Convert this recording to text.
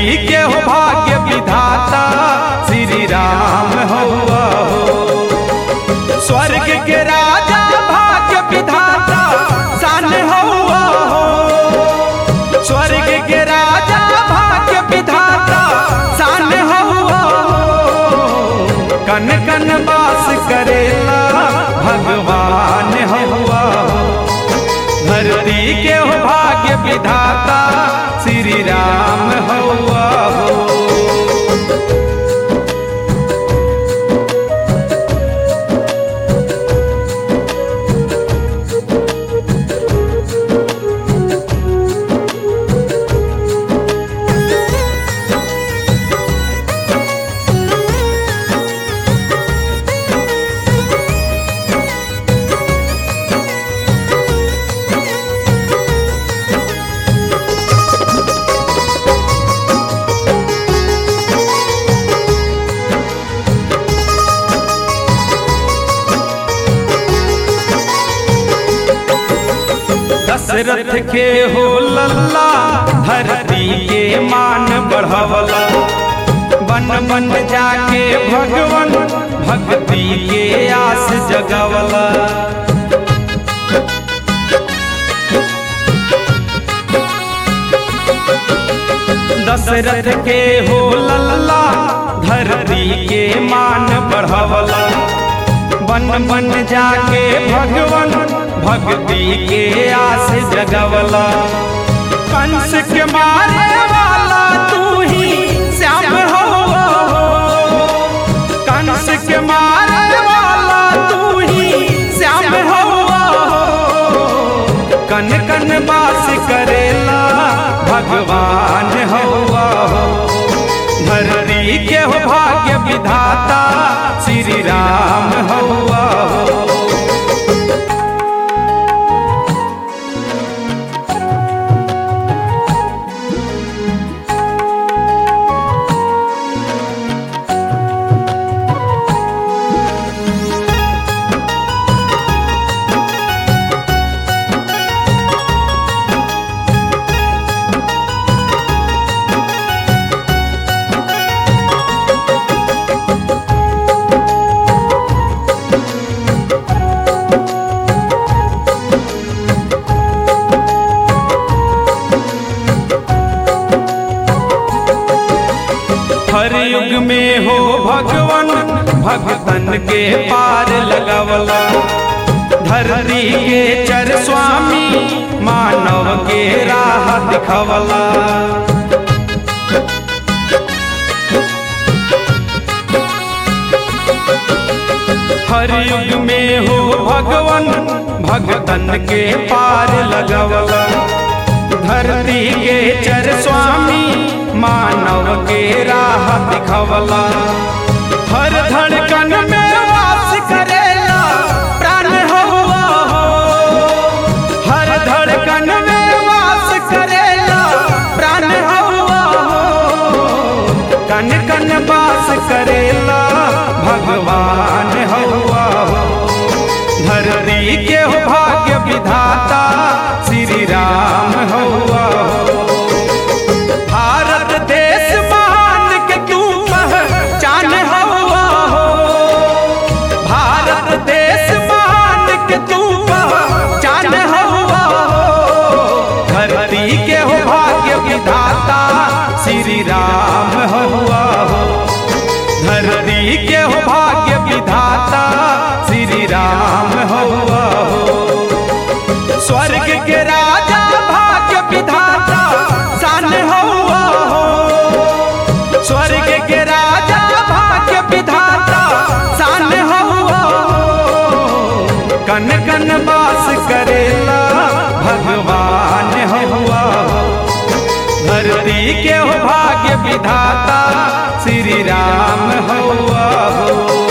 के हो भाग्य विधाता श्री राम हुआ हो स्वर्ग के राजा भाग्य विधाता सान हुआ हो स्वर्ग के राजा भाग्य विधाता सान हुआ हो कन कन वास करेला भगवान हुआ हो धरती के हो भाग्य विधाता श्री राम हुआ हो दशरथ के हो लल्ला धरती के मान बढ़वला बन बन जाके भगवन भक्ति के आस जगवला दशरथ के हो लल्ला धरती के मान बढ़वला बन बन जाके भगवन भक्ति के आस जगवला कंस के मारे वाला तू ही श्याम हो कंस के मारे वाला तू ही श्याम हो कन कन बास करेला भगवान हुआ हो धरती के हो भाग्य विधाता श्री राम हुआ हो हर युग में हो भगवन भगतन के पार लगवला धरती के चर स्वामी मानव के राह दिखवला हर युग में हो भगवन भगतन के पार लगवला धरती के चर स्वामी मानव के राह दिखवला हर धड़कन में वास करेला प्राण हुआ हो हर धड़कन में वास करेला प्राण हुआ हो कन कन वास करेला भगवान हुआ हो धरती के हो भाग्य विधाता श्री राम हुआ हो भारत देश महान के तू पहचान हुआ हो भारत देश महान के तू पहचान हुआ हो धरती के हो भाग्य विधाता श्री राम हुआ हो धरती के हो भाग्य विधाता श्री राम हुआ हो स्वर्ग के राजा भाग्य विधाता सान हुआ हो स्वर्ग के राजा भाग्य विधाता सान हुआ हो कन कन वास करेला भगवान हुआ हो धरती के हो भाग्य विधाता श्री राम हुआ हो